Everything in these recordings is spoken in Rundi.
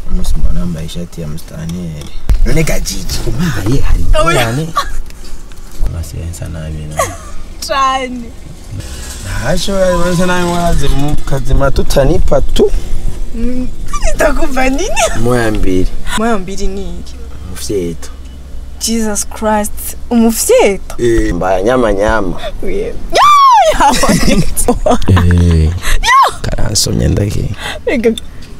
umunsi mbona yambaye ishati ya mustaniyeri none gajiji umpaye hari ingorane kubasigaye nsa nabi nawe cyane ntacyo yari nsa nabi mwaze mu kazima tutanipa tu ndakumva nini moya mbiri moya mbiri ni iki mufyeto jesus christ umufyeto eh mbaya nyama nyama Wewe. eh karansomye ndake Reka.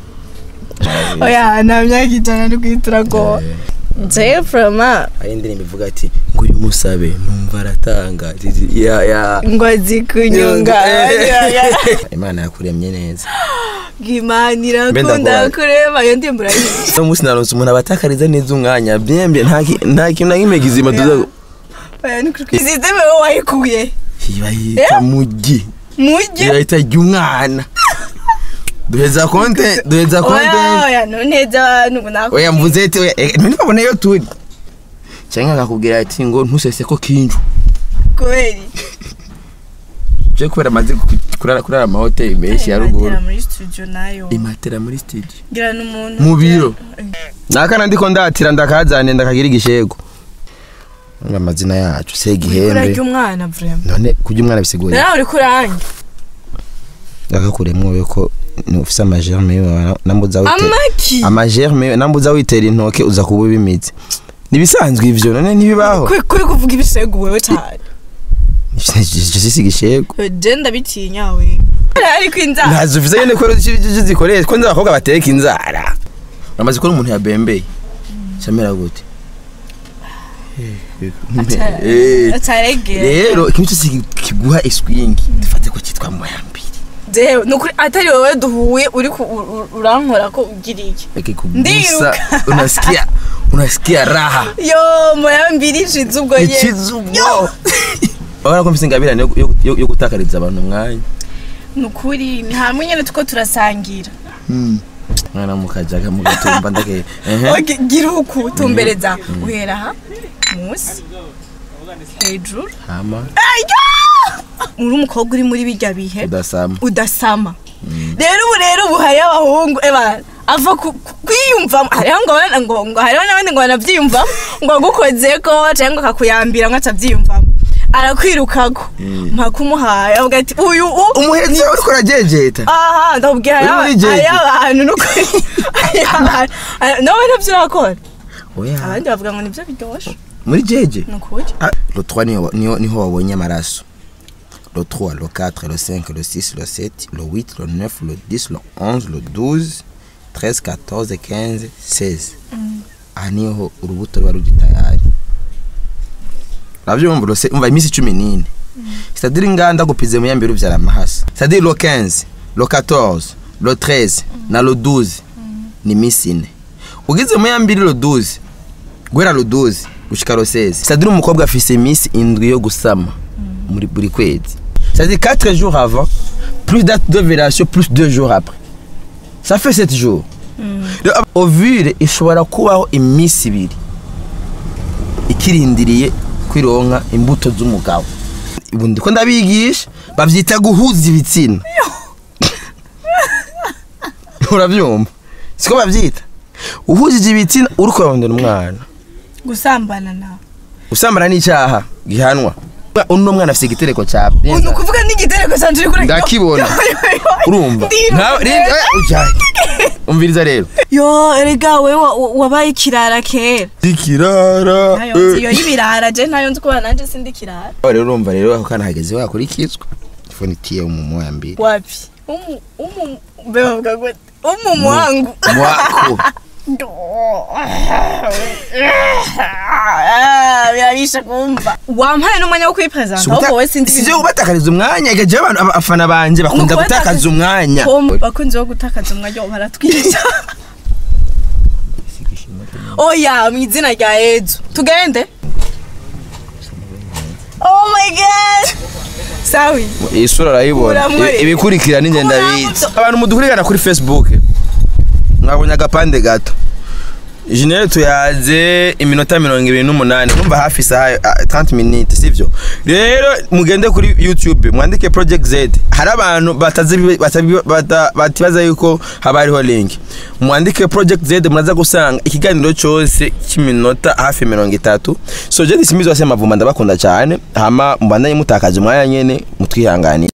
oya nta myaka ijana no kwitura ko nzewe frama hari indirimbo ivuga ati ngo uyu musabe numva aratanga Zizi- ya ya ngo azi kunyunga imana yakuremye neza imana Mbe irakunda ndakubaza. kureba iyo ndirimbo urayizi uno munsi naronse umuntu abatakariza neza umwanya byembe nta ki- nta kintu na kimwe kizima tuza oya ni kuri sisiteme wowe wayikuye bayita mugi mujye bayita ry'umwana duheza konte duheza oya konte oya noneza abantu ngo nakubwiye. oya mvuze ati oya eh, ntibabone yo turi cyangwa akakubwira ati ngo ntusese ko kinju kubera je kubera amaze ku- kurara kurara amahoteli menshi ya ruguru Imatera muri studio nayo imatera muri studio ngira n'umuntu Mu biro. nakana ndiko ndatira ndakazane ndakagira igishego Ngo amazina yacu se ikura gihembe ry'umwana vraiment none kurya umwana bisigura nawe uri kurange agakuremwo yuko ufise amagerme yiwe nambuza witera amaki amagerme nambuza witera intoke uza kuba ubimitse nibisanzwe ivyo none ntibibaho kuri kuri kuvuga ibisego wewe cyane sisi igishego je ndabitinya we ariko inzara ntazo ufise nyene ko zikoresha ko nzi abakobwa bateka inzara uramaze kubona umuntu yabembeye camera gute Eh, ataregera rero ikintu cyose kiguha iswingi dufate ko cyitwa moyambiri jewe nukuri atari wowe duhuye uri ku- u- u- urankora ko ugira iki akikugusa Ndiruka. unasikia unasikia raha yo moya mbiri nshize ubwo ye ikizubo urabona ko mfise ingabirane yo- yo- yo yo gutakariza abantu umwanya nukuri ni hamwe nyene tuko turasangira mwana mukajaga mugatumba ndake Ok, gira uku tumbereza uhera aha munsi hejuru hama uri umukobwa uri muri bijya bihe udasama udasama rero ubu rero ubu hariho abahungu eba ava ku- ku- kwiyumvamo hariho ngo abana- ngo ngo hariho n'abandi ngo banabyiyumvamo ngo agukozeko cyangwa akakuyambira ngo atabyiyumvamo arakwirukako mpaka umuhaye avuga ati uyu u- umuhetsi wawe uriko urajejeta aha ndabubwira Uri muri jeje? hariho abantu n'ukuri hariho abantu Hariho- nawe nabyo urakora oya abandi bavuga ngo nibyo biryoshye muri jeje ni ukuri Ah, le 3 niho niho niho wabonye amaraso le 3 le 4 le 5 le 6 le 7 le 8 le 9 le 10 le 11 le 12 13 14 15 16 aha niho urubuto ruba ruri tayari uravyumva urose umva iminsi cumi n'ine c'est-à-dire inganda gupize mu yambere uvyara amahasa c'est-à-dire le 15 le 14 le 13 na le 12 ni iminsi ine ugize mu yambiri le 12 guhera le 12 gushika le 16 c'est-à-dire umukobwa afise iminsi indwi yo gusama muri buri kwezi c'est-à-dire 4 jours avant plus date d'ovulation plus 2 jours après ça fait 7 jours rero ovule ishobora kubaho iminsi ibiri ikirindiriye kwironka imbuto z'umugabo ubu ndiko ndabigisha bavyita guhuza ibitsina uravyumva siko bavyita uhujije ibitsina uriko urarondera umwana gusambana nawe usambana n'icyaha gihanwa uno mwana afite igitereko cya ni ukuvuga n'igitereko cyanjye uri kuri ndakibona urumva Ndiruka. Nka- rinda- eh, ujyahe. umviriza rero yo erega we wa- wa- wabaye ikirara kera ikirara nayo nzi iyo y'ibirara je nayo nzi kubana nanjye sindi ikirara rero urumva rero ako kana hageze wakurikizwa telefone itiye umumu ya mbere wapi umu umu be bavuga ngo umu wangu mwako birabisha kumva wampaye n'umwanya wo kwipresenta ahubwo wowe sinzi sivyo kubatakariza umwanya igaje abantu aba- abafana banje bakunda Nuko gutakaza batakaza- umwanya Tom, bakunzi bo gutakaza umwanya baratwica oya mu izina rya yezu tugende oh my god sawi iyi sura urayibona Uramwereka. Ibi- ibikurikira ninjye ndabizi abantu mudukurikirana kuri facebook mwabonye agapande gato General tuyaze iminota mirongo ibiri n'umunani numva hafi isaha ah, 30 minutes sivyo rero mugende kuri youtube mwandike project z hari abantu batazi batabi- bata- batibaza yuko haba hariho link mwandike project z muraza gusanga ikiganiro cyose cy'iminota hafi mirongo itatu so je disimizi wase mavumba ndabakunda cyane hama mubandanye mutakaje umwanya nyene mutwihanganire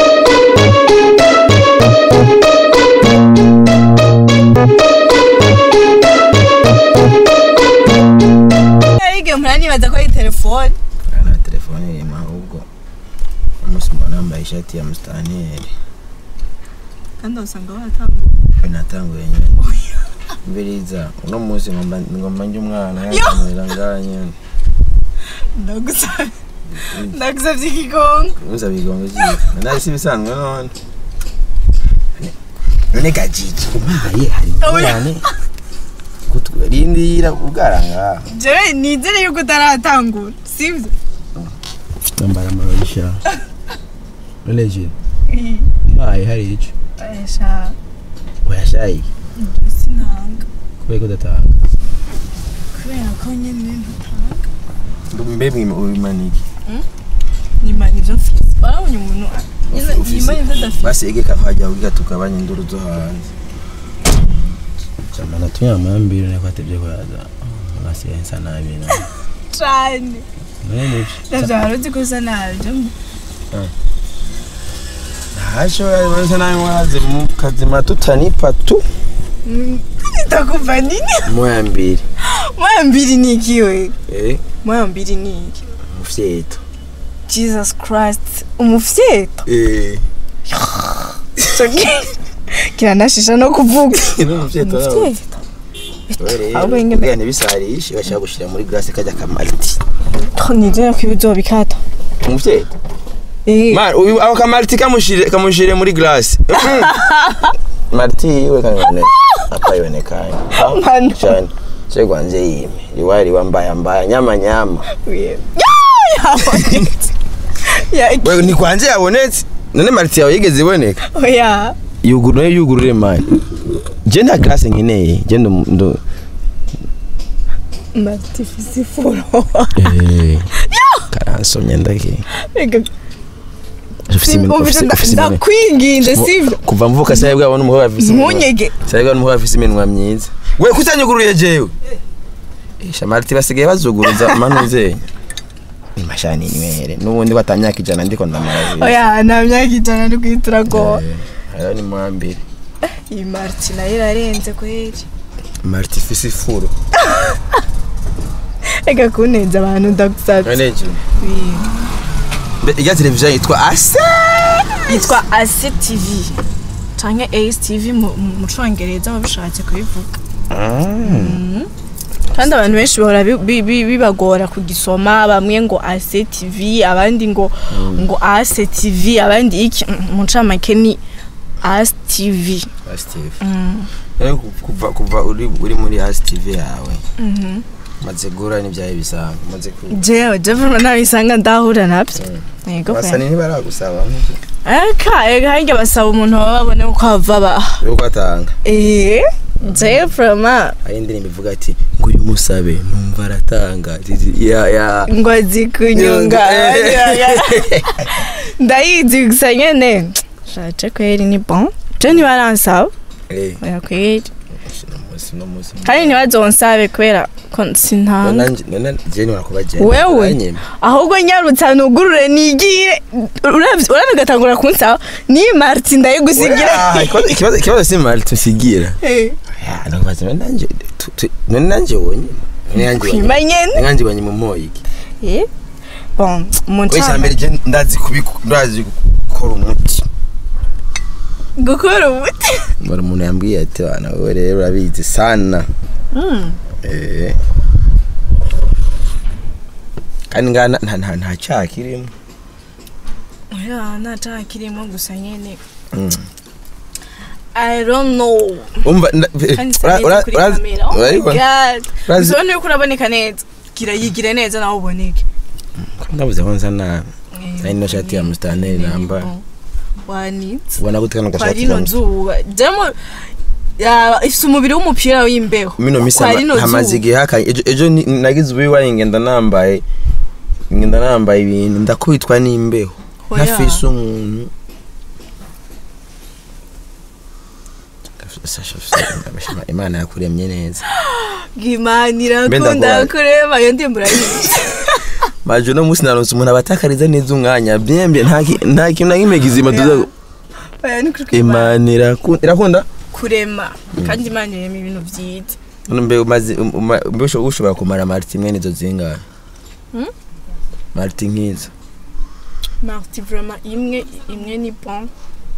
igihe muranibaza ko ari telefone na telefone irimo ahubwo umunsi mbona yambaye ishati ya mustaneri kandi usanga batanguye we natanguye nyine mbiriza uno munsi ngomba ngomba njye umwana yakamurira ngaha nyine ndagusabye ndagusabye ikigongo uza bigongo cyiza nari si bisanzwe none none gajiji umpaye hari ingorane rindira ubwara ngaha jewe nizere yuko utaratangura sibyo nambara amarogisha none je umpaye hari icyo ayasha uyashaye sinanga kubera ko udatanga kubera ko nyine ntatanga mbe ubimanike nimana ibyo mfise barabonye umuntu nyine Ufise- nimana ibyo adafite basege kavajya ubwa tukabanya induru zo hanze jamana tunyama mbiri nako atebye kwaza basigaye nsa nabi na cane none nibyo navyo hari uzi ko usa nabi byo ntacyo nsa nabi mwaze mu kazima tutanipa tu itakuva nini moya mbiri moya mbiri ni iki we eh moya mbiri ni iki mufyeto jesus christ umufyeto eh So, kiranashisha no kuvuga no mufyeto umufyeto rero ahubwo ingene- kugira ntibisarishe bashaka gushira muri glace kajya kamaliti nizera ko ibizobikata umufyeto Eh, Man, uyu ako kamariti kamushire kamushire muri glace. Mariti yiwe kanone apayonekanye. Mano. Cyane. Cyo gwanze yime. Liwari wambaya mbaya nyama nyama. we- Ya, yabonetse. Ya, iki- Wewe ni kwanje yabonetse. None mariti yawe yigeze iboneka. oya Yugurure yugurure man. Je nta glace nkeneye. Je ndo ndo matifisi furo eh. Karansomye ndake. Reka, Ufise imino umvise ufise nda- ufise imino. ndakwinginze sivyo Kuva mvuka saye bwabona umuhora afise. iminwa. ntunyege Saye bwabona umuhora afise iminwa myiza. We kutanyuguruye jewe. Isha mariti basigaye bazuguruza manuze. Mashani niwere. Nubundi watamyaka ijana ndiko ndamara. oya nta myaka ijana ndi kwitura ko Ayo ni mwambiri. iyi mariti nayo irarenze kweri Mariti fisi furo. reka kunenza abantu ndagusabye Aneje. Iya televiziyo yitwa Ase. yitwa ase tv canke ace tv mu- mu mu congereza babishatse kubivuga kandi abantu benshi bahora bi- bi- bi- bibagora kugisoma bamwe ngo ase tv abandi ngo ngo ase tv abandi iki Mm, mu ncamake ni ase tv Ase TV. Rero kuva kuva uri uri muri Ase TV yawe. Maze gura n'ibyaye bisanga. Maze ku. jewe jewe nabisanga ndahura navyo yego Basani pe ntibaragusaba. eka eka harya basaba umuntu baba babone uko hava baha Yuko atanga. eh jewe frama Hari indirimbo ivuga ati ngo uyu musabe numva aratanga. Ya ya. ngo azi kunyunga ndayizi gusa nyene shaje kweri ni bon je ntibaransaba Eh. oya kweri No musi no musi. kandi ntibazonsabe kubera ko sintanga None none je ni warakubaje. wewe ahubwo nyarutsa nugurure nigire uravye gatangura kunsaba ni marti ndayigusigira ikibazo ikibazo si mali tusigira Eh, Ya, nakubaza none nanje tu- tu- none nanje wonye none nanje wonye kwima nyene nanje wonye mu moyi iki Eh, bon mu we ncama cyambere je ndazi kubiku ndazi gukora umuti gukora ubuti bari umuntu yambwiye ati bana wowe rero urabizi sana eh kandi ngana nta nta nta cyaha kirimo oya nta caha kirimo gusa nyene Mm. I don't know. umva nda- Kandi ura- isa ura- neza kuri ura- kamera. Oh my urabibona? god. Urazi- Bisobanuye yuko uraboneka neza. Gira yigire neza nawe uboneke. ndabuze ko nsa nabi Nari no shati ya Mustanteri namba. Wanitse. ubona gute kano Kwa gashati rino ka Mustanteri? nzuba. Jamo yaba ifite umubiri w'umupira w'imbeho mino misi Kwa rino hamaze zuba. igihe hakanye ejo ejo ni- nagize ububi ngenda nambaye ngenda nambaye ibintu ndakubitwa n'imbeho Oya. ntafise umuntu Sasha, Sasha, imana yakuremye neza Imana Mbe irakunda ndakubaza. kureba iyo ndirimbo urayizi maje uno munsi naronse umuntu abatakariza neza umwanya byembe nta ki- nta kintu na kimwe kizima tuza Oya, ni kuri Imana. imana irakunda irakunda kurema kandi imana irema ibintu byiza None mbe umaze um- uma- mbe usho- ushobora kumara mariti imwe nizo zingahe Hmm? mariti nk'izo marti vraiment imwe imwe ni bon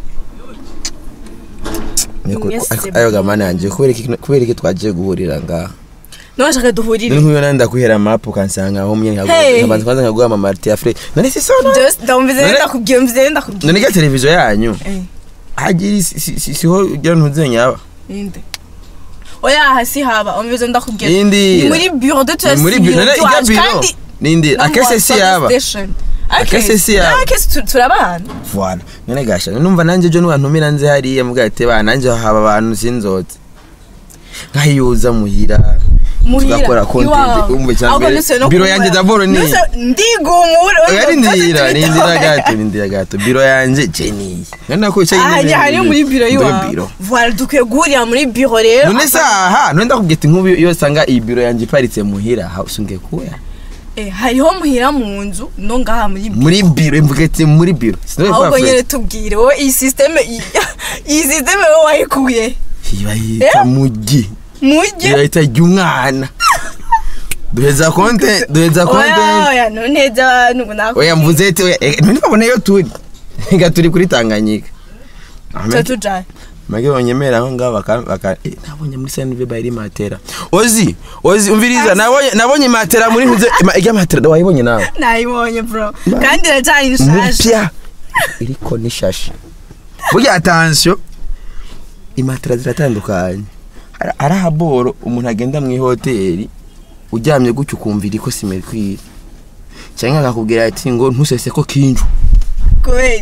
Niko- Yes, ako- c'est ayo bon. gamana yanje kubera iki kubera iki twagiye guhurira ngaha nubashaka duhurire none nk'uyo nandi ndakuhera mapu ukansanga aho umwe Hey. nkabanza kwanza nkaguha amamariti ya fure none si sona Just ndamvize None- ndakubwiye mvize ndakubwiye none ga televiziyo yanyu Eh, hagira isi- si- si- siho ujya ntuzenya aba inde oya hasi haba umvize ndakubwiye Indi. ni muri bureau de Ni muri biro none ijya biro nindi No, akese si yaba Akese si yaba. akese turabana Voilà. None gasha numva nanjye ejo niwantumira nze hariya mbwa ati bana nanjye haba abantu sinzotse nkayuza muhira tugakora content umve cyambere biro yanjye d'abord ni ndigumura oya rindira rindira gato rindira gato biro yanjye Jenny none ko cyo aha hari muri biro yiwawe biro voilà dukwiye guhurira muri biro rero none saha none ndakubwira ati nk'ubu iyo usanga iyi biro yanjye iparitse muhira ha usunge kuya Eh, hariho muhira mu nzu no ngaha muri biro muri biro mvuga ati muri biro sinone ahubwo kwa nyine Fred tubwire wowe iyi systeme iyi systeme wowe wayikuye ibayita mugi mujye ibayita ry'umwana duheza konte duheza konte oya oya noneza abantu ngo nakubwiye oya mvuze ati oya eh, none babona iyo turi nga turi kuri Tanganyika tuba tujaye mage banyemera aho ngaho baka baka eh, nabonye muri Saint Vibe iri matera ozi ozi umviriza nabonye nabonye matera muri ntuze ijya matera wayibonye nawe nayibonye bro kandi iracari nshasha mupya iriko n'ishashi burya attention imatera ziratandukanye Hari- hari ahaboro umuntu agenda mu ihoteli uryamye gutyo ukumva iriko simekwire cyangwa akakubwira ati ngo ntusese ko kinju kubera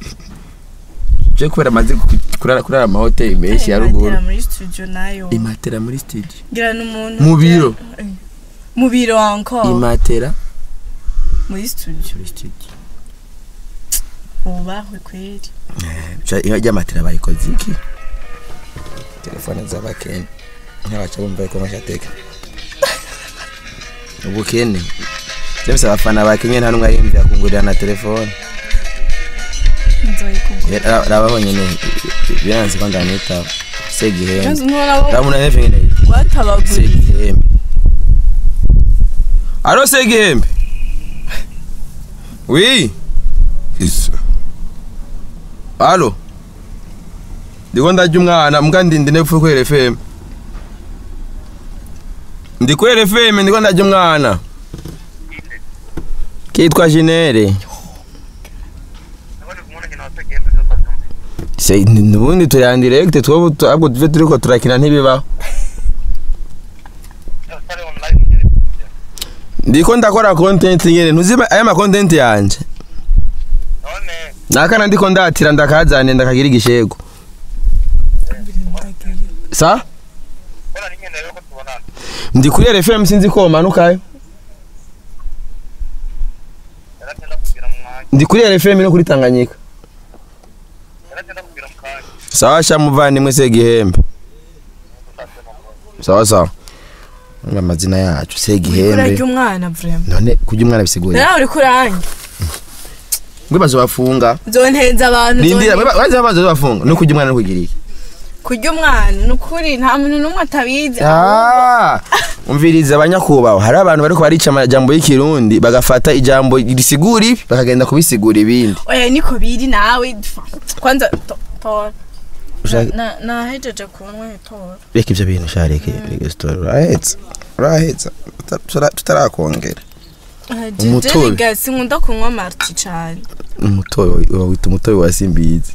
je kubera amaze kurara kurara amahoteli menshi ya ruguru Imatera muri studio nayo imatera muri studio ngira n'umuntu Mu biro. Eh, mu biro encore imatera muri studio muri studio ubahwe kweri ijya matera bayikoze iki telefone z'abakene ntabaca bumva ko mashateka ubukene James abafana ba Kenya nta numwe arimvira kungurira na telefone nzoyikugura rababonye ne biranze ko ndanitaho segihembe Kandi ntubona bo ramuna neve ngene rwatabaguriye segihembe alo segihembe wi isa alo ndiko ndarya umwana mbwa ndi ndi nepfu kwere fm ndi kwere fm ndiko ndarya umwana kitwa jinere se nubundi turi en direct twebwe ahubwo tuve turiko turakina ntibibaho ndiko ndakora content nyene ntuzi aya ma content yanje nakana ndiko ndatira ndakazane ndakagira igishego sa ndi kuri RFM sinzi ko manukayo ndi kuri RFM no kuri Tanganyika sawa sha muvandimwe segihembe sawa sawa Ni amazina yacu segihembe urarya umwana vraiment none kujya umwana bisigura nawe uri kuranya ngwe bazobafunga zontenza abantu rindira zontenza- baza baza bafunga no kujya umwana no kugira iki kurya umwana ni ukuri nta muntu n'umwe atabizi Ah, umviriza abanyakubahwa hari abantu bariko barica amajambo y'ikirundi bagafata ijambo risigura ibi bakagenda kubisigura ibindi oya niko biri nawe kwanza to- tora Ushaka- Na- nahejeje kunywa tora reka ivyo bintu sha reka reka sitora urahetse urahetse Tuta- tutara- tutarakongera Umutobe. umutobe sinkunda kunywa marti cane umutobe wawita umutobe wa simbizi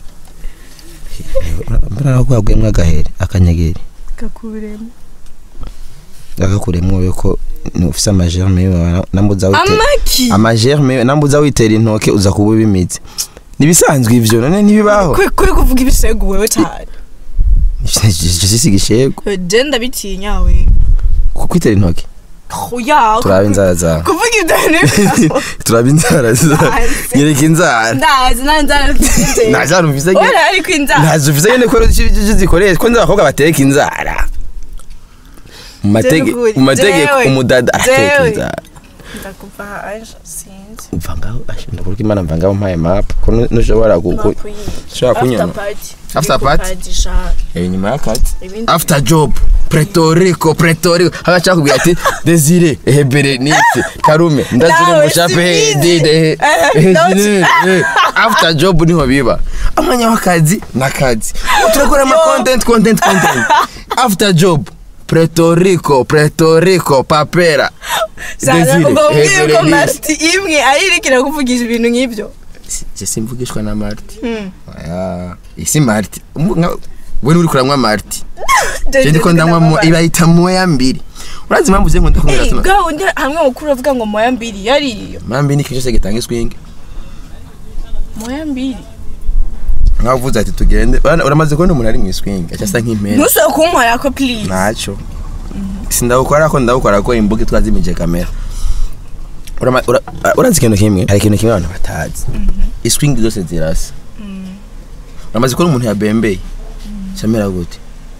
mbona gwagwemwe agahere akanyageri kakuremo gakakuremwo yuko ufise amagerme yiwe nambuza wite amaki amagerme nambuza witera intoke uza kuba ubimize nibisanzwe ivyo none ntibibaho kuri kuri kuvuga ibisego wewe cane sisi igishego je ndabitinya we kukwitera intoki oya turaba inzara zawe kuvuga ibyo bintu turaba inzara zawe Ndazi. nyereka inzara ndazi nanzara nta jana uvise nyine ora ariko inzara ntazo uvise nyine ko zikoreshwa ko nzi abakobwa bateka inzara mu matege- Jewe, mu mategeko jewe, umudada arateka jewe. inzara ndakuva aje sinzi umva ngaho ashinda kuruka imana mva ngaho mpaye map ko nu- nushobora ku- ku- Mapu yiyi. ushobora kunyona After party. After Iri ku party? party sha. Eh, nyuma y'akazi Ibindi- after job Puerto Rico Puerto Rico hagaca kubwira ati Desire ehe Berenice Karume ndazire Nawe mushape he sibizi. dide he Eh, ehe nawe Jinene, eh. after job niho biba amanya w'akazi n'akazi turakora ama content content content after job Puerto Rico Puerto Rico papera Sana, ubwo ehe, mbwiye ko Berenice. Marti imwe ayirikira kuvugisha ibintu nk'ibyo je simvugishwa na Marti Hmm. oya isi Marti Umu- nka- we uri kuranywa Marti Je- je ndiko ndanywa mo ibayita moya mbiri urazi impamvu uze ngo ndakumira Eh, tuno bwa wundi hamwe mukuru avuga ngo moya mbiri yariyo mambi ni ikintu cyose gitanga iswingi moya mbiri nkaho uvuze ati tugende Urana- uramaze kubona umuntu ari mu iswingi aca asa nk'impera ntusaba kunkorera ko please ntacyo sindawukora ko ndawukora ko imbuga twazimije kamera Urama- ura- urazi ikintu kimwe hari ikintu kimwe abantu batazi iswingi zose zirasa uramaze kubona umuntu yabembeye camera gute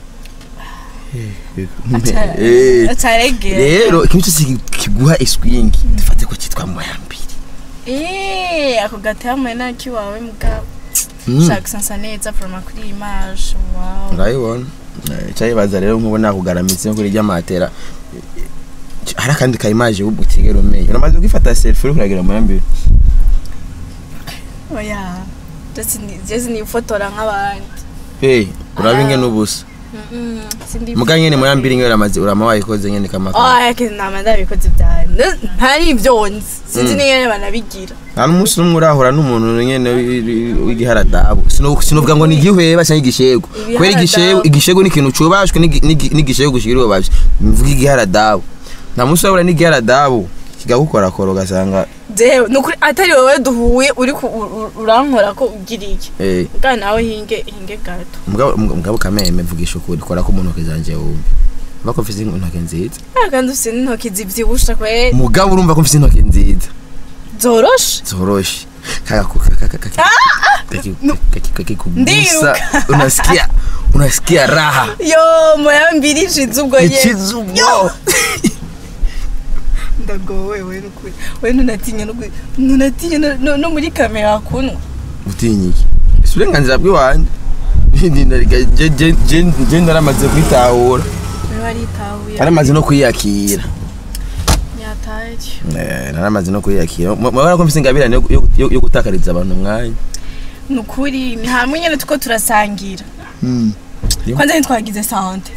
Eh. ataregera rero ikintu cyose kiguha iswingi dufate ko cyitwa moya mbiri Eh, ako gatama nakiwawe mugabo Mm. shaka sansa neza from kuri image wow urayibona Eh, cyayibaza rero nk'ubu nakugaramitse kuri rya matera hari akandi ka image ubu utigera umenya uramaze kwifata selfie uri kuragira mu yambere oya ndetse ni- jesi nifotora nk'abandi hey uraba ingene ubusa Mm-mm, sindi muga nyene mu yambere ingene uramaze urama wayikoze nyene kamaka oya ke nama ndabikoze byane ntari ibyo nzi sinzi Mm. n'ingene banabigira nta n'umunsi n'umwe urahura n'umuntu nyene wi- wi- w'igiharadabu Sino- sinovuga ngo ni igihweba cyangwa igishego kubera igishego igishego ni ikintu cubashwe n'igi- n'igi- n'igishego gushira ubabye mvuga igiharadabu nta munsi urahura n'igiharadabu kikagukorakora ugasanga jewe nukuri atari wowe duhuye uri ku- u- u- urankora ko ugira iki eh bwa nawe hinge hinge gato mugabo mugabo kameme mvugisha ukuri kora ko mu ntoki zanje wumve mba ko mfise intoki nziza Ah, kandi ufite n'intoki zibyibusha kwe mugabo urumva ko mfise intoki nziza zoroshe zoroshe kaka kaka kaka kakikugusa Ndiruka. unasikia unasikia raha yo moya mbiri nshize ubwo ye ikizugo ndagowe we nukuri we ntunatinya no kwi- ntunatinya no- no- no muri kamera kunywa utinya iki ese uburenganzira bw'iwanjye Je- je- je- je naramaze kwitahura we waritahuye naramaze no kwiyakira yataye Eh, naramaze no kwiyakira Mu- murabona ko mfise ingabirane yo- yo- yo- yo gutakariza abantu umwanya nukuri ni hamwe nyene tuko turasangira Yo. kwanza ntitwagize sante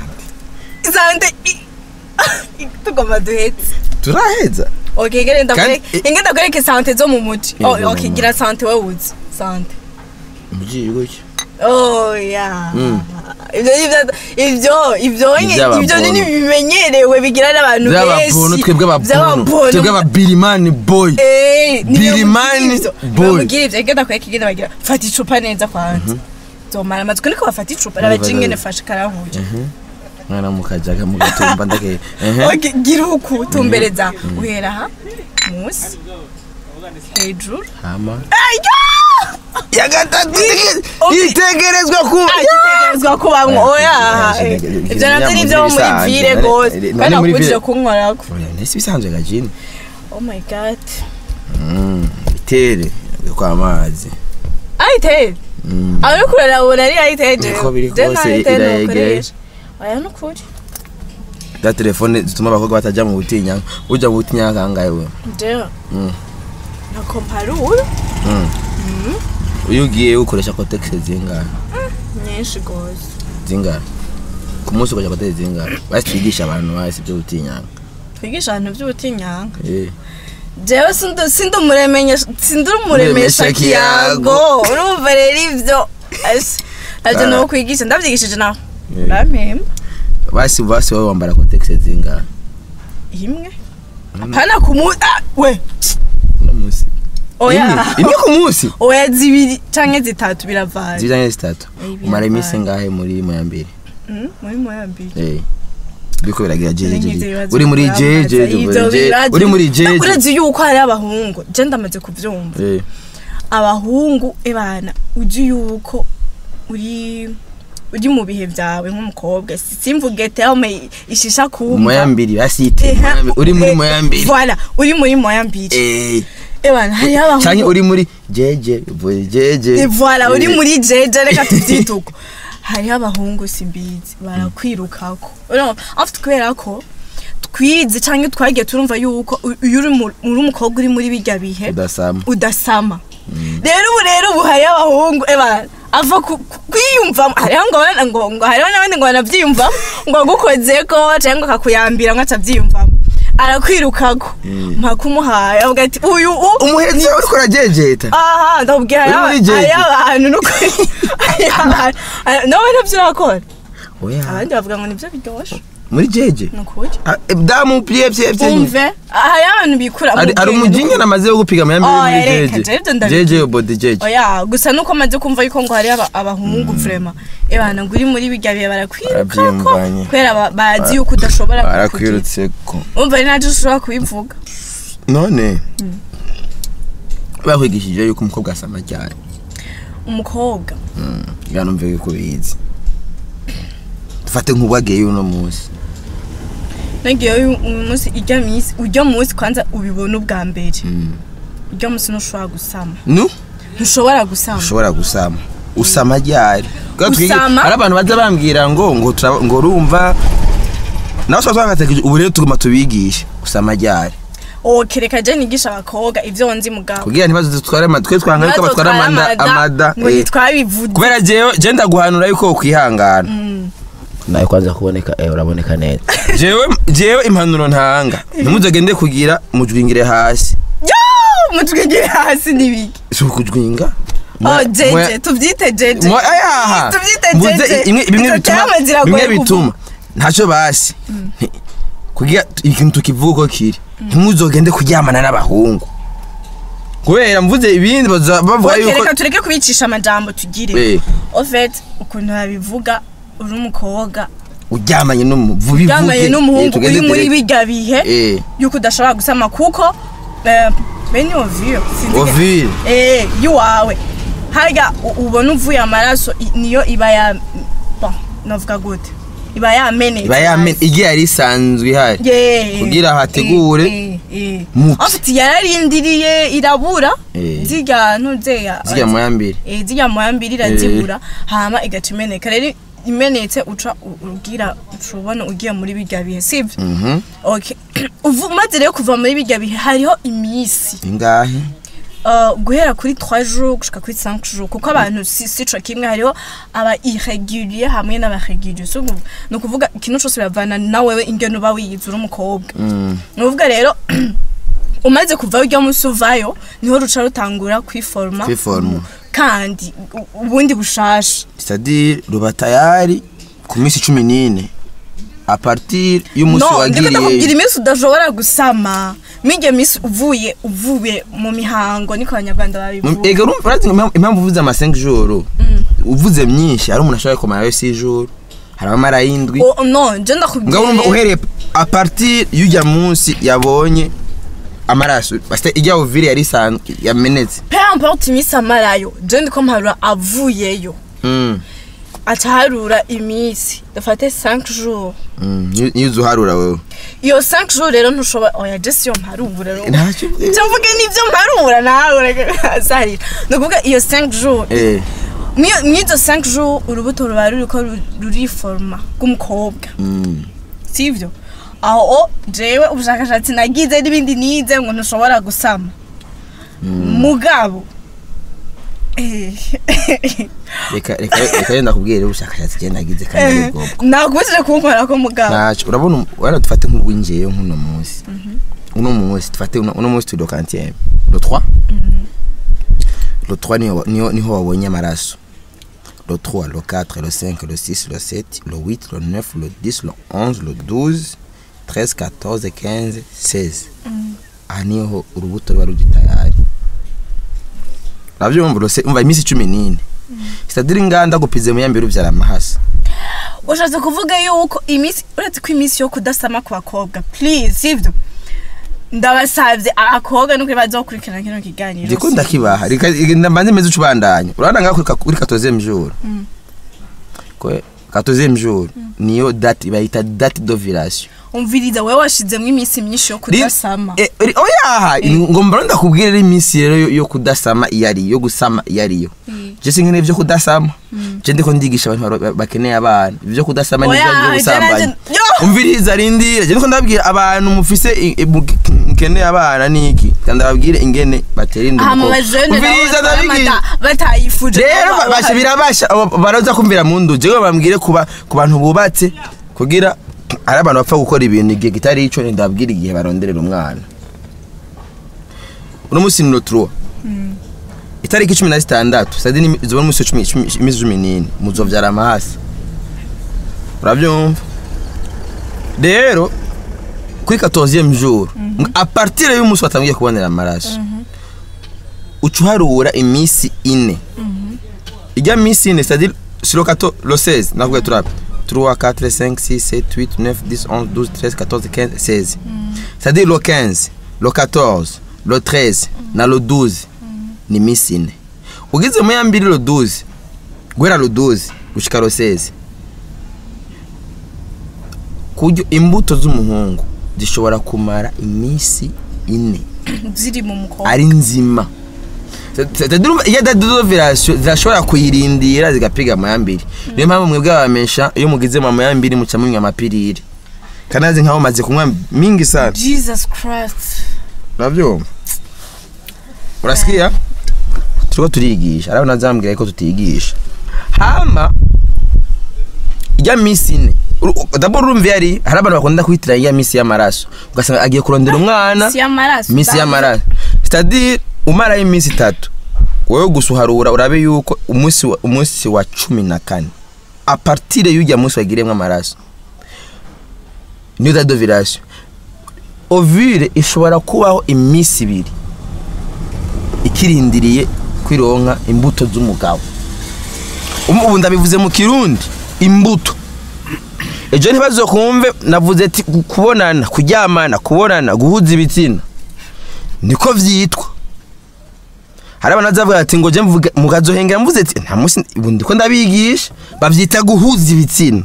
sante i- tugoma duhetse turaheza okay ngene ndakwereke Kandi- ingene ndakwereke sante zo mu muci Izo oh mu okay muci. gira sante wowe uzi sante mugiye gutya oh yeah Mm. ibyo ibyo ibyo ibyo nye- Iby'ababono. ibyo ni bimenyerewe bigira n'abantu by'ababono benshi twebwe ababono twebwe ababirimani boy Eh, ni Birimani ibyo boy. bamubwira ibyo ngenda kwereka ingene bagira fata icupa neza kwanza zomara amatsiko niko bafata icupa rabaje ingene fashe karahuye mwana mukajaga mugatumba ndake Okay, gira uku tumbereza uhera aha munsi hejuru hama Ayo! ya gatatu Okay. itegerezwa kuba agitegerezwa kubamwo oya Eh, eh, eh, ibyo nabyo ni ibyo muri ibisanzwe. vire None- gose none kandi muri nakubujije vire- kunkorako nese bisanzwe gajini oh my god bitere yo kwa mazi ayiteye Mm. ari kurera ubona ari ayiteye Uko biri je kose nayiteye irayegereye. nukoresha oya nukuri za telefone zituma abakobwa bataja mu butinya uja mu butinya kangahe we jewe Mm. na komparura Mm. iyo ugiye ukoresha kotegisi zingahe nyinshi gose zingahe ku munsi ukoresha kotegisi zingahe basi twigisha abantu basi ibyo gutinyanga twigisha abantu by'ubutinyanga Eh. jewe sindu sindu muremenya sindu muremesha Muremesha kiyago kiyago. urumva rero ivyo Ese, navyo Ah. no kwigisha ndavyigishije nawe Eh. urampemba basi basi wowe wambara kotegisi zingahe imwe hapana kumu ah, we uno munsi Oya. imwe imwe ku munsi oya zibiri canke zitatu biravanye zibijanye zitatu Eh, umara iminsi birabaye. ngahe muri moya mbere Mm, muri moya mbiri Eh. biriko biragira jeje Nk'ivyo jeje bibazo uri muri birambaza, jeje ivyo bibazo- uri muri jeje Uretse yuko hari abahungu je ndamaze kuvyumva Eh. abahungu ebana uzi yuko uri uri mu bihe byawe nk'umukobwa Si- simvuge terme ishisha kumva moya mbiri basite Eha, moya mbiri. uri muri eh, moya mbiri voilà uri muri moya mbiri Eh. ebana hari abahungu canke uri muri jeje boy jeje Eh, voilà uri Eh. muri jeje reka tubyite uko hariho abahungu simbizi barakwirukako Urumva, afite kubera ko twize cyangwa twagiye turumva yuko u- iyo uri mu- uri umukobwa uri muri bijya bihe udasama udasama rero ubu rero ubu hariho abahungu eba ava ku- ku- kwiyumvamo hariho ngo abana- ngo ngo hariho n'abandi ngo banabyiyumvamo ngo agukozeko cyangwa akakuyambira ngo atabyiyumvamo arakwirukako mpaka umuhaye avuga ati uyu u umuherezi wawe uriko urajejeta aha ndabwira Uri muri jeje. hariho abantu n'ukuri hariho abantu Hari- nawe nabyo urakora oya abandi bavuga ngo nibyo biryoshye muri jeje ni ukuri Ah, eh, damu pye pye pye umve hariho abantu bikura mu ari ari bwenge umujinga n'ukuri. namaze wo gupiga moya mbiri Oh, muri reka, jeje jeje ndabizi. jeje yo body jeje oya gusa nuko maze kumva yuko ngo hariho aba- abahungu vrema ebana ngo uri muri bijya bihe barakwirukako Barabyiyumvanye. kubera ba- bazi yuko udashobora kukugira barakwirutse ko umva ari nacyo ushobora kubivuga none bakwigishije yuko umukobwa asama cyane umukobwa yanumve yuko bizi dufate nk'ubwagiye uno munsi nagiye uyu uyu munsi ijya minsi ujya munsi kwanza ubibona ubwa mbere ujya munsi ntushobora gusama nu ntushobora gusama ushobora gusama usama ryari Kubera twige- Usama? hari abantu baza bambwira ngo ngo tura- ngo urumva nawe twaba twagatekereje ubu rero tuguma tubigishe usama ryari oke reka je nigisha abakobwa ivyo nzi mugabo kugira ntibazo dutware amada twe twanga yuko batwara amada amada ngo eh. ntitwabivuze kubera jewe je ndaguhanura yuko ukwihangana nawe kwanza kuboneka eh uraboneka neza jewe jewe impanuro ntanga ntimuzagende kugira mujwingire hasi yo mutwigire hasi n'ibiki si ukujwinga oh jeje tuvyite jeje Mwa- ayaha Tuvyite Mvuze jeje. imwe- bimwe Izo bituma terme ziragoye bimwe kuvuga. bituma ntacyo basi Nti- kugira ikintu tukivuga uko kiri ntimuzogende kuryamana n'abahungu kubera mvuze ibindi baza bavuga Okay, yuko reka tureke kubicisha amajambo tugire Eh. ofet ukuntu babivuga uri umukobwa uryamanye n'umuvubi uryamanye n'umuhungu uri muri bijya bihe eh yuko udashobora gusama kuko eh, bene ovio ovile eh yuwawe harya u- ubona uvuye amaraso i- niyo iba ya bon navuga gute iba yamenetse iba yame igihe yari isanzwe ihari Yeah. kugira hategure Eh, eh, eh. muti. Afite yararindiriye irabura Eh. zirya ntuzeya zijya mu ya mbere eh, zirya moya mbiri irazibura hama igaca imeneka rero imenetse uca u- ugira uca ubona ugiye muri bijya bihe sibyo mhm okay Uvu- umaze rero kuva muri bijya bihe hariho iminsi ingahe Uh, guhera kuri 3 jours gushika kuri 5 jours kuko abantu si sico kimwe hariho aba irrégulier hamwe n'aba régulier so ubu- ni ukuvuga ikintu cyose biravana na wewe ingene uba wiyize uri umukobwa Mm. ni ukuvuga rero umaze kuvayo ujya munsi uvayo niho ruca rutangura kwiforma Kwiforma. kandi u- ubundi bushasha c'est-à-dire ruba tayari ku minsi cumi n'ine a partir y'umunsi no ndiko ndakubwira wagiriye iminsi udashobora gusama mwiryo minsi uvuye uvuye mu mihango niko abanyarwanda babivuga ega urumva urazi impamvu- impamvu uvuze ama 5 jours uvuze myinshi hari umuntu ashobora kumara yo 6 jours hari abamara y'indwi O- no nje ngaho urumva ndakubwira uhereye a partir y'ujya munsi yabonye amaraso basta ijya ovile yari isanzwe yamenetse pe importe iminsi amarayo je ndiko mparura avuyeyo Mm, aca harura iminsi dufate 5 jours mm, niyo- niyo uza uharura wewe iyo 5 jours rero ntushobora oya je siyo mparura rero ntacyo icyo mvuge nivyo mparura nawe reka sarira ni ukuvuga iyo 5 jours eh Mwiyo- mw'izo 5 jours urubuto ruba ruriko ru- ruriforma rw'umukobwa mm. sivyo aho jewe ubushakashatsi nagize n'ibindi nize ngo ntushobora gusama mugabo eh, reka reka reka yenda kubwira ubushakashatsi genda nagize kandi ari bwobwo nakubujije kunkora ko mugabo ntacyo urabona wenda dufate nk'ubwinjiye nk'uno munsi uno munsi dufate uno uno munsi turi kantième le 3 le 3 niho niho niho wabonye amaraso le 3 le 4 le 5 le 6 le 7 le 8 le 9 le 10 le 11 le 12 13 14 15 16 aha niho urubuto ruba ruri tayari uravyumva rose umva iminsi cumi n'ine sitadire inganda gupize mu yambere uvyara amahasa ushatse kuvuga yuko iminsi uretse ko iminsi yo kudasama ku bakobwa please sivyo ndabasavye abakobwa nuko bazokurikirana kino kiganiro ndiko ndakibaha reka mbanze meze ucubandanya urabona ngaho kuri ka- kuri quatorzième jour kwe quatorzième jour niyo date bayita date d'ovulation umviriza wewe washizemwo iminsi myinshi yo kudasama Eh, ri- oyaha ngo mbona ndakubwira rero iminsi rero yo- yo kudasama iyo ari yo gusama iyo ariyo Mm. je sinkeneye ivyo kudasama je ndiko ndigisha abantu baro- bakeneye abana ivyo kudasama Oya, n'ivyo byo je gusambanya nanje- Yo! umviriza rindira je ndiko ndabwira abantu mufise i- i- mu- mukeneye abana niki kandi ababwire ingene batera inda aha mu umukobwa. bajene umviriza ndabwira batayifuje rero Baba basha bahari. birabasha abo baraza kumvira mu ndu jewe bambwire kuba ku bantu bubatse kugira ari abantu bapfa gukora ibintu igihe kitari ico ndabwira igihe baronderera umwana uno musi ni lotro itariki cumi na zitandatu sadi ni- zoba musi cumi cumi- imisi cumi n'ine muzovyara amahasa uravyumva rero kuri 14e jour a partir y'umunsi watangiye kubonera amaraso uca uharura iminsi ine ijya minsi ine c'est-à-dire sur le 14 le 16 nakubwiye turabe 3 4 5 6 7 8 9 10 11 12 13 14 15 16 c'est-à-dire le 15 le 14 le 13 na le 12 ni minsi ine ugize mu ya mbiri le 12 guhera le 12 gushika le 16 kuryo imbuto z'umuhungu zishobora kumara iminsi ine ziri mu mukobwa ari nzima C'est-à-dire iyo date d'ovulation zirashobora kuyirindira zigapiga amayambiri niyo mpamvu mwebwe abamesha iyo mugize mu amayambiri muca munywa amapiriri kanazi nkaho maze kunywa mingi sana jesus christ uravyumva urasikia turiko turigisha arabo nazambwira ko tutigisha hama ijya minsi ine Uru- d'abord urumva iyo ari hari abantu bakunda kwitira iya minsi y'amaraso ugasanga agiye kurondera umwana si y'amaraso minsi y'amaraso c'est-à-dire umarayo iminsi itatu wowe gusa uharura urabe yuko umunsi wa- umunsi wa cumi na kane a partir y'ujya munsi wagiriyemo amaraso niyo date d'ovulation ovule ishobora kubaho iminsi ibiri ikirindiriye kwironka imbuto z'umugabo ubu ubu ndabivuze mu kirundi imbuto ejo ntibazokumve navuze ati ku- kubonana kuryamana kubonana guhuza ibitsina niko vyitwa hari abantu bazavuga ati ngo je mvuga mukazohengera mvuze ati nta musi ubu ndiko ndabigisha bavyita guhuza ibitsina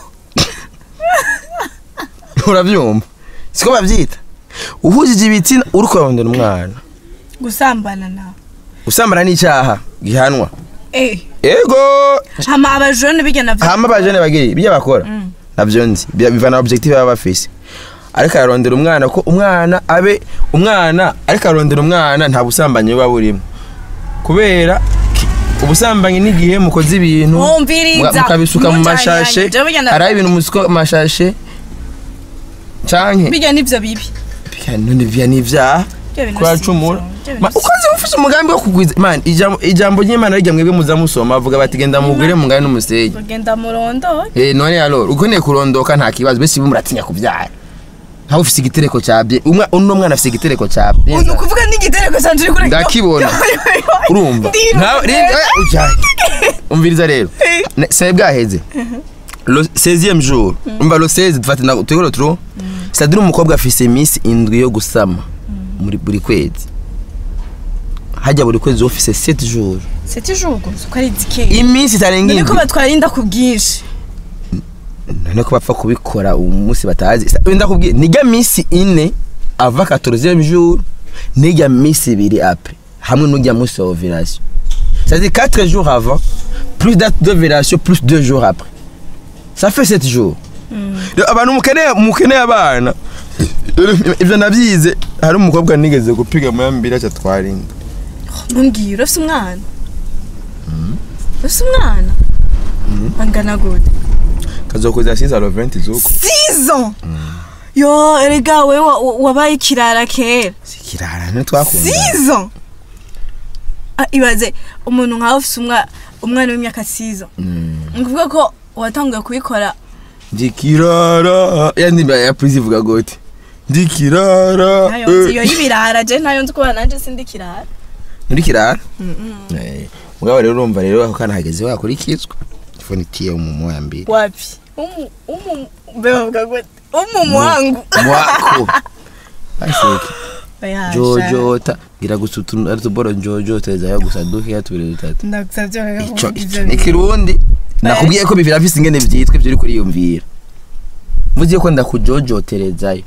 uravyumva siko bavyita uhujije ibitsina uriko urarondera umwana gusambana nawe usambana n'icaha gihanwa eh ego hama abajone bijya navyo hama abajene bagiri ibyo bakora Mm. navyo nzi Bi- bivana objective baba bafise ariko ararondera umwana ko umwana abe umwana ariko ararondera umwana nta busambanyi buba burimo kubera ki- ubusambanyi n'igihe mukoze ibintu Wumviriza. muga- mukabisuka mu Mujanye, mashashe jewe burya na- hari ibintu musuka mu mashashe canke bijya nivyo bibi Bika none vya n'ivyaha Ibyo bintu kuracumura si ivyo. Ibyo Ma, bintu si ukoze ufise umugambi wo kugwiza man ijambo ijambo ry'imana rijya mwebwe muza musoma avuga bati genda mugwire mungane n'umusenyi bagenda murondo Eh none alors ukeneye kurondoka nta kibazo bese ibi muratinya kubyara ntawe ufise igitereko cya bye umwa uno mwana afise igitereko cya bye uyu kuvuga n'igitereko canje uri kure Ndakibona. urumva Ndiro. ntawe rinda ujaye umviriza rero Ne- c'est bwaheze le 16e jour umva le 16 dufate na tuyoro tro c'est-à-dire umukobwa afise iminsi indwi yo gusama muri buri kwezi hajya buri kwezi ufise 7 jours c'est toujours gusa uko ari zikeye iminsi itarenga niko indwi batwarinda ku bwinshi none ko bapfa kubikora umunsi batazi Sa- wenda kubwira nijya minsi ine ava 14e jour nijya minsi ibiri après hamwe n'ujya munsi wa ovulation c'est-à-dire 4 jours avant plus date d'ovulation plus 2 jours après ça fait 7 jours Rero abantu mukeneye mukeneye abana ivyo navyize hari umukobwa nigeze gupiga muyambiri aca twarinda ntumbwire urafise umwana urafise umwana angana gute kazokuza 6 à 20 zuko sizo yo erega we wa- wa- wabaye ikirara kera sikirara ntitwakunda sizo Ah, ibaze umuntu nkawe ufise umwa- umwana w'imyaka sizo ni ukuvuga ko watanguye kubikora ndikirara ya ndimba ya prise ivuga gute ndikirara nayo nzi iyo y'ibirara je nayo nzi kubana nanje sindi kirara nturi kirara Eh, mugabo rero urumva rero ako kana hageze wakurikizwa telefone itiye umumu wa mbere wapi umu umu bebavuga ngo umu wangu mwako aseke Oya, sha. jojota gira gusa utuntu ari tuboro njojoteza yo gusa duke tubiri dutatu ndagusabye rero ico kuvuga ico ivyo ni bintu. kirundi nakubwiye ko bibiri afise ingene vyitwa ivyo uri kuriyumvira mvuze ko ndakujojoterezayo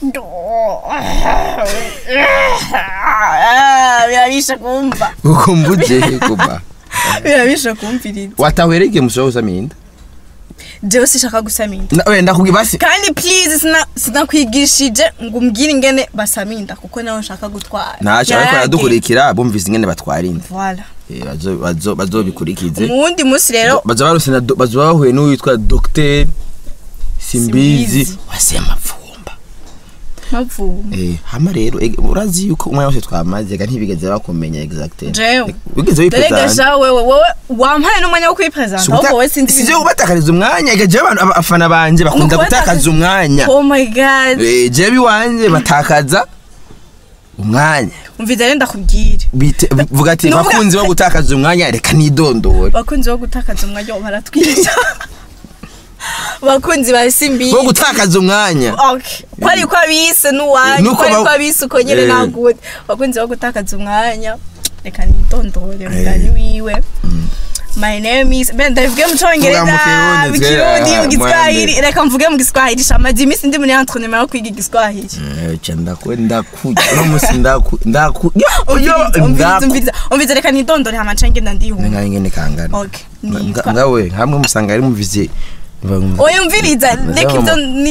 Ah, birabisha kumva uko mbuje kuba birabisha kumvirira watahwereke mushobora gusaminda jewe sishaka gusaminda Na- oya ndakubwiye basi kandi please sina- sinakwigishije ngo umbwire ingene basaminda kuko nawe nshaka gutwara ntacyo ariko Yarage. baradukurikira bumvise ingene batwarinda Voilà. Eh, bazo- bazo- bazobikurikize mu wundi munsi rero baza barusena baza bahuye n'uwitwa dogiteri simbizi Simbizi. wasema mvumba mpamvu eh hama rero ege- urazi yuko umwanya wose twamaze ga ntibigeze bakumenya exactement jewe wigeze derega wipresenta sha wewe wowe wampaye n'umwanya wo kwipresenta ahubwo wowe sinzi sivyo ibintu- kubatakariza umwanya ega jewe abantu abafana banje bakunda Mu kubataka- gutakaza umwanya oh my god Eh, jewe iwanje batakaza umwanya umviza rero ndakubwire Bite- vuga ati Nuvuga- bakunzi bo gutakaza umwanya reka nidondore bakunzi bo gutakaza umwanya wo baratwica bakunzi ba simbi bo gutakaza umwanya Okay. ko ari ko abise n'uwanyu Nuko ko ari ba- ko abise uko nyine Eh. nagude bakunzi bo gutakaza umwanya reka nitondore mugani wiwe my name is ben ndavuge mu cyongereza Vuga mu Kirundi, mu twe, kirundi ah, mu giswahili mwende. reka mvuge mu giswahili shamaze iminsi ndi muri entraînement yo kwiga igiswahili Eh, ca ndaku ndaku uno musi ndaku ndaku yo yo Umviriza, umviriza, ndaku umviriza umviriza reka nitondore hama nca ngenda ndihuma ngaho ingene kangana okay Nga- nitwa ngawe hamwe musanga ari muvize oya umviriza reka ibyo ni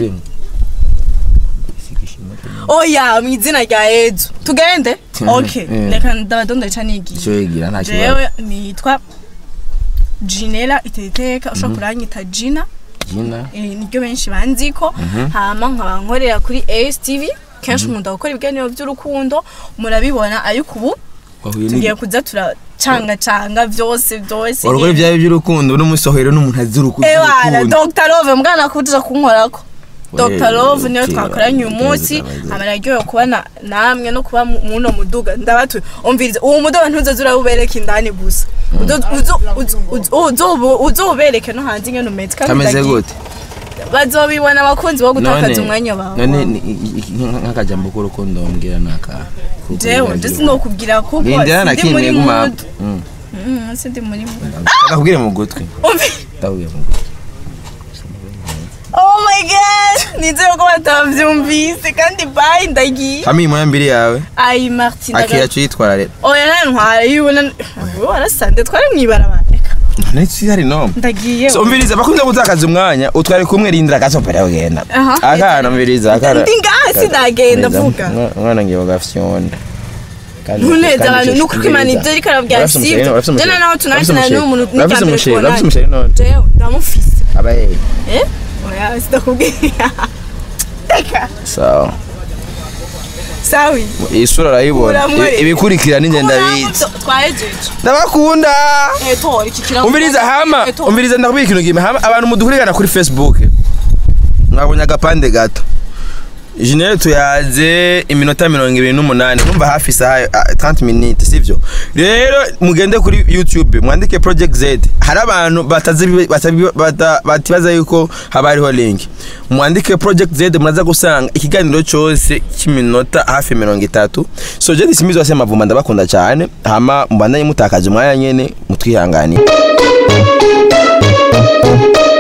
oya mu izina rya yezu tugende okay Eh. reka ndabadondore ca nigiye icyo yigira nta kibazo jewe nitwa jinela iteriteka ushobora kuranyita jina gina eh, niryo benshi banziko hama nkaba nkorera kuri ASTV kenshi umuntu gukora ibiganiro by'urukundo murabibona ariko ubu wahuye tugiye ni kuza turacangacanga byose byose warugore byawe by'urukundo uno musi wahuye n'umuntu azi urukundo ewana urukundo. dr love mbwana kuja kunkorako dr Wewe, love niyo okay, twakoranye uyu okay, munsi okay. amararyohe kuba na- namwe no kuba mu- muno muduga ndabatuye umviriza uwo muduga ntuzoza urawubereka indani gusa Uzo- uzo- uzo- uzo- uzo- uzobereke no hanze ingene umeze kandi kameze ndagiye. gute bazobibona abakunzi bo gutakaza None- umwanya bawe none ni- i- i- nk- nk'akajambo k'urukundo mbwira naka jewe ndetse nokubwira kuko nindira na sindi muri kimwe guma mood Mm, sindi muri mood akakubwire mu gutwi Umvi- ndakubwire mu gutwi oh my god nizere ko batavyumvise kandi bye ndagiye hama iyi moya mbiri yawe ayi martin akira tuyitwara rero oya nantwara yibona warasande twari mwibarabara reka ndetse hari no ndagiye so umviriza bakunda gutakaza umwanya utware kumwe rindira gasopera ugenda Aha. akana umviriza akana Ndi ngaha sinagenda vuga. umwana ngiye bagafyonda ntuneze abantu nuko imana ibyo ariko arabwira sibyo jana naho tunakina n'umuntu urafise umusheri urafise umusheri none jewe ndamufise abaye eh oya sidakubwira reka sawa sawi iyi sura urayibona Uramwe- Ibi- ibikurikira ninjye ndabizi twahejeje ndabakunda eh tora iki kirago umviriza hama Eh, tora. umviriza ndakubwira ikintu kimwe hama abantu mudukurikirana kuri facebook mwabonye agapande gato Jinere tuyaze iminota mirongo ibiri n'umunani numva hafi isaha ah, 30 minutes sivyo rero mugende kuri youtube mwandike project z hari abantu batazi batabi- bata- batibaza yuko haba hariho link mwandike project z muraza gusanga ikiganiro cyose cy'iminota hafi mirongo itatu so je disimizi wase mavumba ndabakunda cyane hama mbandanye mutakaje umwanya nyene mutwihanganire